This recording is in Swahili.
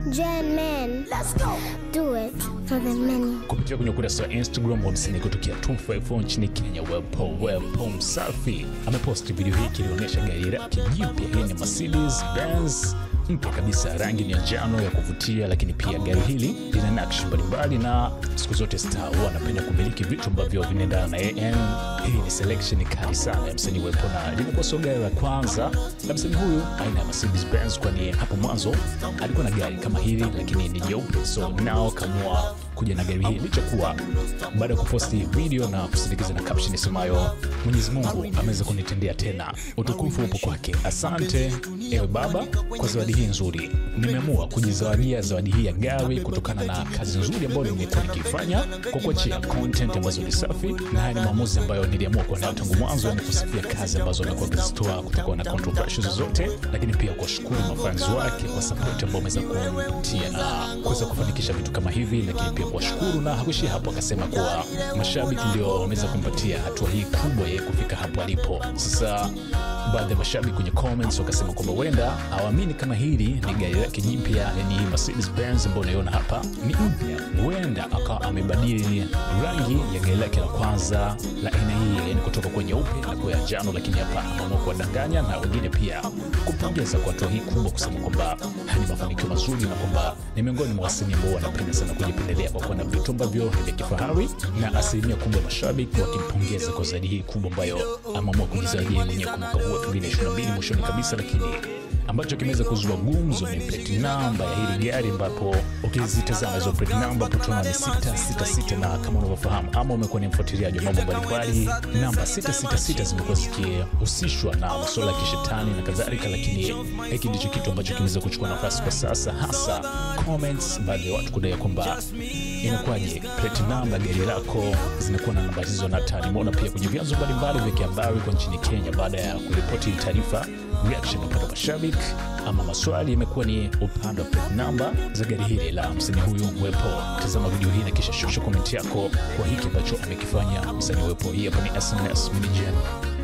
Gen men. Let's go. Do it for the many. kupitia kwenye ukurasa wa Instagram wa msanii kutokea 254 nchini Kenya, Wepo Wepo Msafi ameposti video hii ikilionyesha gari lake jipya. Hii ni Mercedes Benz mpya kabisa, rangi ni ya njano ya kuvutia, lakini pia gari hili lina nakshi mbalimbali, na siku zote star huwa anapenda kumiliki vitu ambavyo vinaendana na yeye. Hii ni selection kali sana ya msanii Wepo, na limekuwa sio gari la kwanza la msanii huyu aina ya Mercedes Benz, kwani hapo mwanzo alikuwa na gari kama hili, lakini ni jeupe, so nao kamua kuja na gari hii licha kuwa baada ya kuposti video na kusindikiza na caption isemayo Mwenyezi Mungu ameweza kunitendea tena, utukufu upo kwake. Asante ewe Baba kwa zawadi hii nzuri. Nimeamua kujizawadia zawadi hii ya gari kutokana na kazi nzuri ambayo nimekuwa nikiifanya kwa kuachia content ambazo ni safi, na haya ni maamuzi ambayo niliamua kuwa nayo tangu mwanzo, ni kusifia kazi ambazo amekuwa akizitoa kutokuwa na controversy zozote, lakini pia kuwashukuru mafans wake kwa support ambao wameweza kumpatia na kuweza kufanikisha vitu kama hivi, lakini pia kuwashukuru na hakuishia hapo, akasema kuwa mashabiki ndio wameweza kumpatia hatua hii kubwa yeye kufika hapo alipo. Sasa baadhi ya mashabiki kwenye comments wakasema kwamba huenda hawaamini kama hili ni gari lake jipya, yani hii Mercedes Benz ambayo unaiona hapa ni mpya, huenda akawa amebadili rangi ya gari lake la kwanza la aina hii, yani kutoka kwa nyeupe na kuwa ya njano, lakini hapa ameamua kuwadanganya na wengine pia kupongeza kwa hatua hii kubwa, kusema kwamba haya ni mafanikio mazuri na kwamba ni miongoni mwa wasanii ambao wanapenda sana kujipendelea kwa kuwa na vitu ambavyo ni vya kifahari, na asilimia kubwa ya mashabiki wakimpongeza kwa zawadi hii kubwa ambayo ameamua kujizawadia mwenyewe kwa mwaka huu 2022 mwishoni kabisa, lakini ambacho kimeweza kuzua gumzo ni plate number ya hili gari, ambapo ukizitazama hizo plate number hapo tunaona ni 666 na kama unavyofahamu ama umekuwa ni mfuatiliaji wa mambo mbalimbali, namba 666 zimekuwa zikihusishwa na masuala ya kishetani na kadhalika, lakini hiki ndicho kitu ambacho kimeweza kuchukua nafasi kwa sasa, hasa comments, baadhi ya watu kudai kwamba inakuwaje plate number gari lako zinakuwa na namba hizo na tani. Nimeona pia kwenye vyanzo mbalimbali vya kihabari kwa nchini Kenya baada ya kuripoti hii taarifa, reaction upande wa mashabiki ama maswali imekuwa ni upande wa plate number za gari hili la msanii huyu Wepo. Tazama video hii na kisha shusha komenti yako kwa hiki ambacho amekifanya msanii Wepo. Hii hapa ni SNS Mini Gen.